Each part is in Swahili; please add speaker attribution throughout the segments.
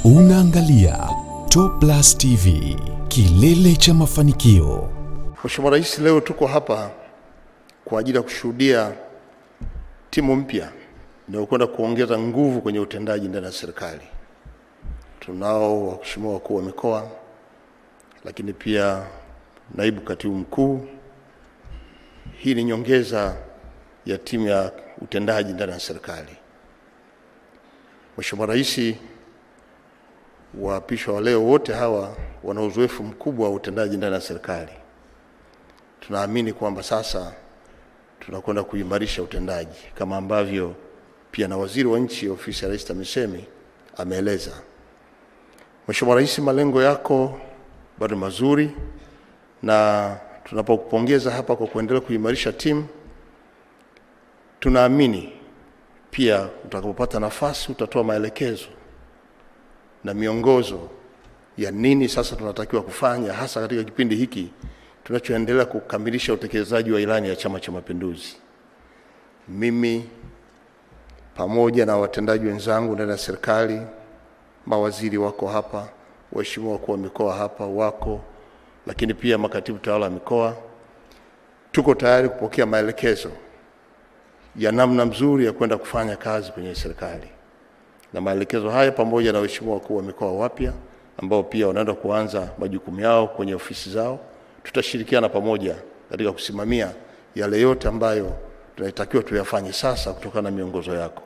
Speaker 1: Unaangalia Top Plus TV, kilele cha mafanikio.
Speaker 2: Mheshimiwa Rais, leo tuko hapa kwa ajili ya kushuhudia timu mpya inayokwenda kuongeza nguvu kwenye utendaji ndani ya serikali. Tunao waheshimiwa wakuu wa mikoa, lakini pia naibu katibu mkuu. Hii ni nyongeza ya timu ya utendaji ndani ya serikali. Mheshimiwa Rais, waapishwa wa leo wote hawa wana uzoefu mkubwa wa utendaji ndani ya serikali. Tunaamini kwamba sasa tunakwenda kuimarisha utendaji kama ambavyo pia na waziri wa nchi ofisi ya Rais TAMISEMI ameeleza. Mheshimiwa Rais, malengo yako bado mazuri, na tunapokupongeza hapa kwa kuendelea kuimarisha timu, tunaamini pia utakapopata nafasi utatoa maelekezo na miongozo ya nini sasa tunatakiwa kufanya hasa katika kipindi hiki tunachoendelea kukamilisha utekelezaji wa ilani ya Chama cha Mapinduzi. Mimi pamoja na watendaji wenzangu ndani ya serikali, mawaziri wako hapa, waheshimiwa wakuu wa mikoa hapa wako, lakini pia makatibu tawala wa mikoa, tuko tayari kupokea maelekezo ya namna mzuri ya kwenda kufanya kazi kwenye serikali, na maelekezo haya pamoja na waheshimiwa wakuu wa mikoa wapya ambao pia wanaenda kuanza majukumu yao kwenye ofisi zao, tutashirikiana pamoja katika kusimamia yale yote ambayo tunatakiwa tuyafanye sasa kutokana na miongozo yako.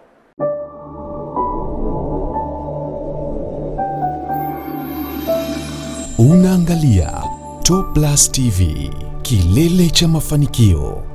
Speaker 1: Unaangalia Top Plus TV, kilele cha mafanikio.